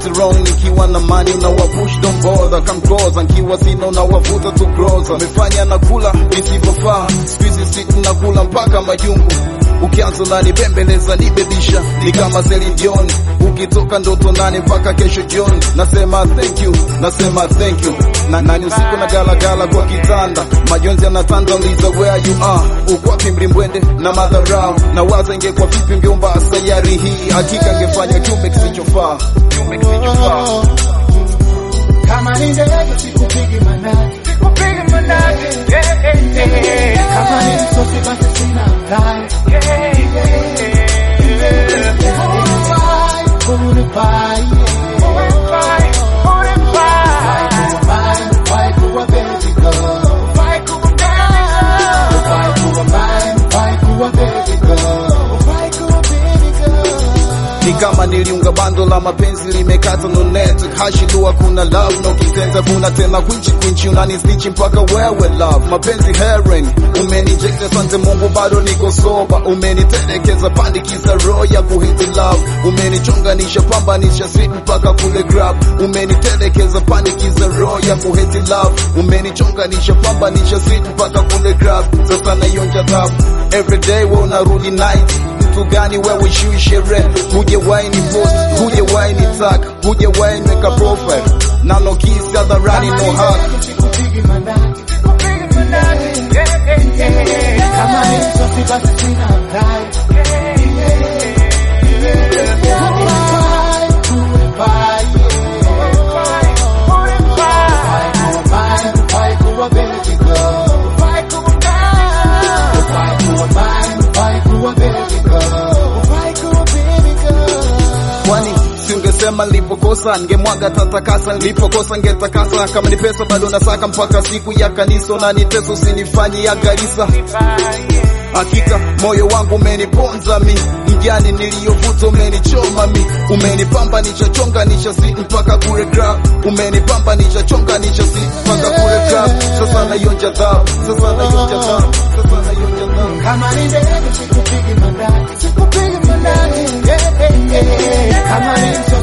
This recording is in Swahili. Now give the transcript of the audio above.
get wrong nikiwa na mani unawapush don't bother come closer nkiwa sina unawavuta tu closer umefanya na kula visivyofaa squeeze sit na kula mpaka majungu ukianza nani bembeleza nibebisha ni kama Celine Dion ukitoka ndoto nane mpaka kesho jioni nasema thank you nasema thank you na nani usiku na gala gala kwa kitanda majonzi yanatanda uliza where you are uko wapi mlimbwende na madharau na waza ingekuwa vipi ungeumba sayari hii hakika angefanya kiumbe kisichofaa kiumbe kisichofaa Kama ni ndege sikupigi manati, Sikupigi manati, yeah, yeah, yeah. kama ni msosi basi sina hatari. Yeah, yeah, yeah. Unifai, unifai, Unifai, unifai. unifai, unifai kuwa baby girl. Unifai kuwa baby girl. Unifai kuwa mine, unifai kuwa baby girl. Unifai kuwa baby girl. ni kama niliunga bando la mapenzi limekata no net hashidua kuna love no kitenza kuna tena kwinchi kwinchi unanisnichi mpaka wewe love mapenzi heroin umenijekta sante mungu bado niko soba umenitelekeza pandikiza roho ya kuhiti love umenichonganisha pambanisha sweet mpaka kule grab umenitelekeza pandikiza roho ya kuhiti love umenichonganisha pambanisha sweet mpaka kule grab sasa naionja dhabu everyday we unarudi night mtu gani wewe shui sherehe hujewahi ni post hujewahi ni tag hujewahi nweka profile nano kiss hadharani no hug Sikupigi manati, Sikupigi manati, yeah, yeah, yeah. kama ni msosi basi sina hatari. Yeah, yeah, yeah. Unifai, unifai, Unifai, unifai. unifai, unifai kuwa baby girl. Unifai kuwa girl. Unifai kuwa mine, unifai kuwa baby girl. Unifai kuwa baby girl. kwani siungesema nilipokosa ningemwaga tatakasa nilipokosa ngetakasa kama ni pesa bado nasaka mpaka siku ya kanisa na niteso usinifanye ya garisa hakika moyo wangu umeniponza mi mjani niliyovuta umenichoma mi umenipamba nichachonga nichasi mpaka kule grab umenipamba nichachonga nichasi mpaka kule grab sasa naionja dhabu sasa naionja dhabu sasa naionja dhabu Kama ni ndege sikupigi manati, sikupigi manati. Yeah, yeah, yeah. Kama ni msosi